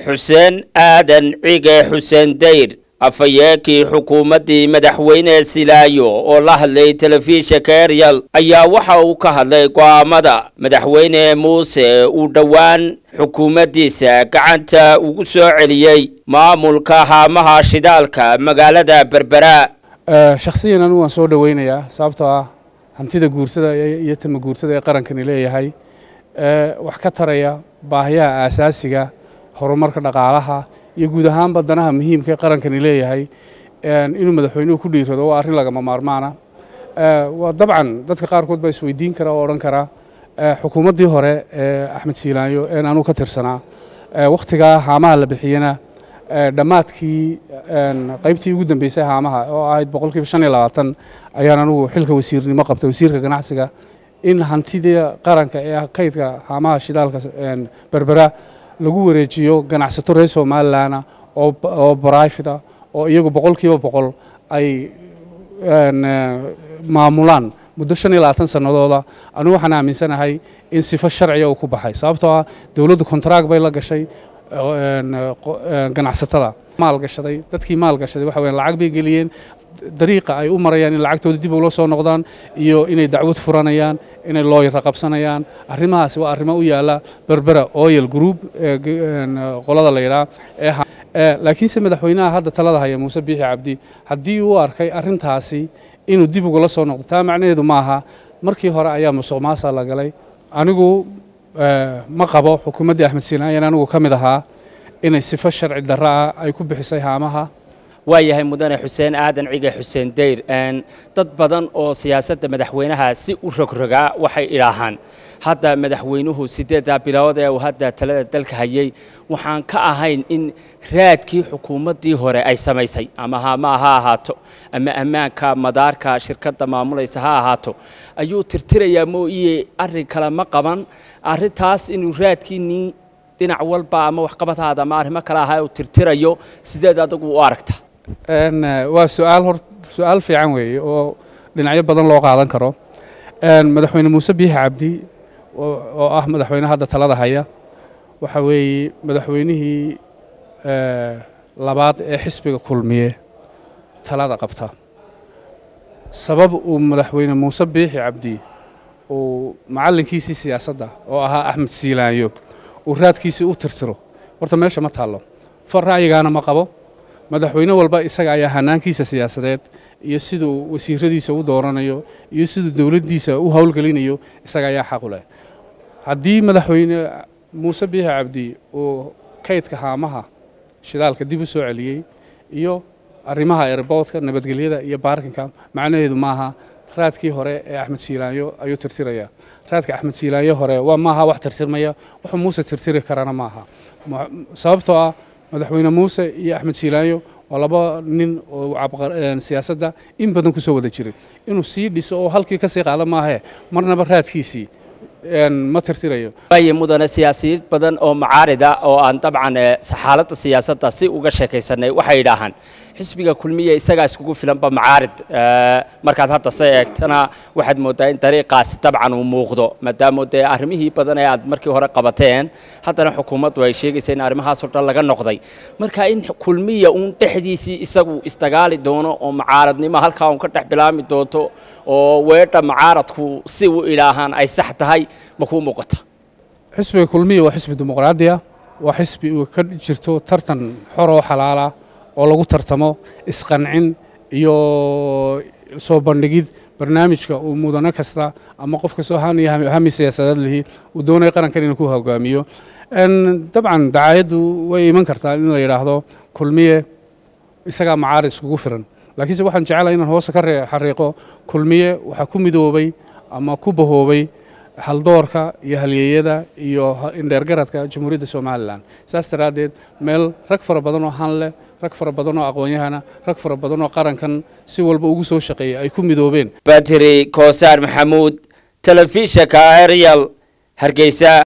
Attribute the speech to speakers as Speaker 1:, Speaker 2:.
Speaker 1: xuseen aadan cige xuseen dayr afhayeenkii xukuumaddii madaxweyne silaayo oo la hadlay telefishinka eryal ayaa waxa uu ka hadlay go'aamada madaxweyne muuse uu dhowaan xukuumaddiisa gacanta ugu soo celiyey maamulka haamaha shidaalka magaalada berbera
Speaker 2: shakhsiyan anigu waan soo dhoweynayaa sababtoo ah hantida guursada iyo tama guursada ee qarankani leeyahay wax ka taraya baahiyaha aasaasiga horumarka dhaqaalaha iyo guud ahaanba danaha muhiimka ee qarankani leeyahay inuu madaxweynuhu ku dhiirado waa arrin lagama maarmaana waa dabcan dadka qaarkood baa isweydiin kara oo odhan kara xukuumaddii hore ee axmed siilaanyo een anuu ka tirsanaa wakhtigaa haamaha la bixiyena dhammaadkii qaybtii ugu dambeysay haamaha oo ahayd boqolkiiba shan iyo labaatan ayaan anugu xilka wasiirnimo qabtay wasiirka ganacsiga in hantidii qaranka ee kaydka haamaha shidaalka berbera lagu wareejiyo ganacsato reer somalilanna oo barifida oo iyagu boqolkiiba boqol ay maamulaan muddo shan iyo labaatan sannadooda anigu waxaan aaminsanahay in sifo sharciga uu ku baxay sababtoo ah dowladdu kontraag bay la gashay ganacsatada maalgashaday dadkii maalgashaday waxa weyan lacag bay geliyeen dariiqa ay u marayaan in lacagtooda dib ula soo noqdaan iyo inay dacwad furanayaan inay looyara qabsanayaan arrimahaasi waa arrimo u yaala berbera oil group qolada la yidhaha laakiinse madaxweynaha hadda talada haya muuse biixi cabdi haddii uu arkay arrintaasi inuu dib ugula soo noqdo taa macnaheedu maaha markii hore ayaa musuq maasa la galay anigu ma qabo xukuumaddii axmed siinaayan anigu ka mid ahaa inay sifo sharci darro ah ay ku bixisay haamaha
Speaker 1: waayahay mudane xuseen aadan cige xuseen dayr dad badan oo siyaasadda madaxweynaha si u rogrogaa waxay idhaahaan hadda madaxweynuhu siddeeddaa bilood ee uu hadda talada dalka hayay waxaan ka ahayn in raadkii xukuumaddii hore ay samaysay ama haama ha ahaato ama ammaanka madaarka shirkadda maamulaysa ha ahaato ayuu tirtirayaa mooiye arrin kale ma qaban arrintaas inuu raadkiinii dhinac walba ama waxqabadhaada ama arrimo kale ahaa uu tirtirayo sideed adagu u aragta
Speaker 2: waa suaal hor su-aal fiican weeye oo dhinacyo badan loo qaadan karo madaxweyne muuse biixi cabdi oo ah madaxweyne hadda talada haya waxa weeye madaxweynihii labaad ee xisbiga kulmiye talada qabta sabab uu madaxweyne muuse biixi cabdi uu macallinkiisii siyaasadda oo ahaa axmed siilaanyo uu raadkiisii u tirtiro horta meesha ma taallo far ra'yigaana ma qabo madaxweyne walba isaga ayaa hanaankiisa siyaasadeed iyo siduu wasiiradiisa u dooranayo iyo siduu dowladdiisa u howlgelinayo isaga ayaa xaq u leh haddii madaxweyne muuse biixi cabdi uu kaydka haamaha shidaalka dib u soo celiyey iyo arrimaha erboodka nabadgelyada iyo baarkinka macnaheedu maaha raadkii hore ee axmed siilaanyo ayuu tirtirayaa raadka axmed siilaanyo hore waa maaha wax tirtirmaya wuxuu muuse tirtiri karana maaha sababtoo ah madaxweyne muuse iyo axmed siilaanyo waa laba nin oo siyaasadda in badan ku soo wada jiray inuu sii dhiso oo halkii ka sii qaada maahee marnaba raadkiisii ma tirtirayo
Speaker 1: waaye mudane siyaasiyiin badan oo macaarida oo aan dabcan xaaladda siyaasadda si uga sheekaysanay waxay idhaahaan xisbiga kulmiya isagaa iskugu filanba macaarid markaad hadda se eegtana waxaad mooddaa in dariiqaasi dabcan uu muuqdo maadaama dee arrimihii badan ee aad markii hore qabateen haddana xukuumaddu ay sheegaysa in arrimahaasoo dhan laga noqday marka in kulmiya uun dhexdiisii isagu isdagaali doono oo macaaradnimo halkaa uun ka dhex bilaami doonto oo weedha macaaradku si u idhaahaan ay sax tahay ma kuu muuqata
Speaker 2: xisbiga kulmiya waa xisbi dimuqraadi ah waa xisbi uu ka jirto tartan xor oo xalaala oo lagu tartamo isqancin iyo soo bandhigid barnaamijka uu mudano kasta ama qof kastoo hami siyaasadeed lihi uu doonaya qarankan inuu ku hogaamiyo dabcan dacaayaddu way iman kartaa in la yidhaahdo kulmiye isagaa macaarid iskugu firan laakiinse waxaan jecelahay inaan hoose ka xariiqo kulmiye waxaa ku midoobay ama ku bahoobay haldoorka iyo halyeeyada iyo indheergaradka jamhuuriyadda somalilan saas daraaddeed meel rag fara badan oo han leh rag fara badan oo aqoon-yahana rag fara badan oo qarankan si walba ugu soo shaqeeyay ay ku midoobeen
Speaker 1: batri koosaar maxamuud telefishinka arial hargeysa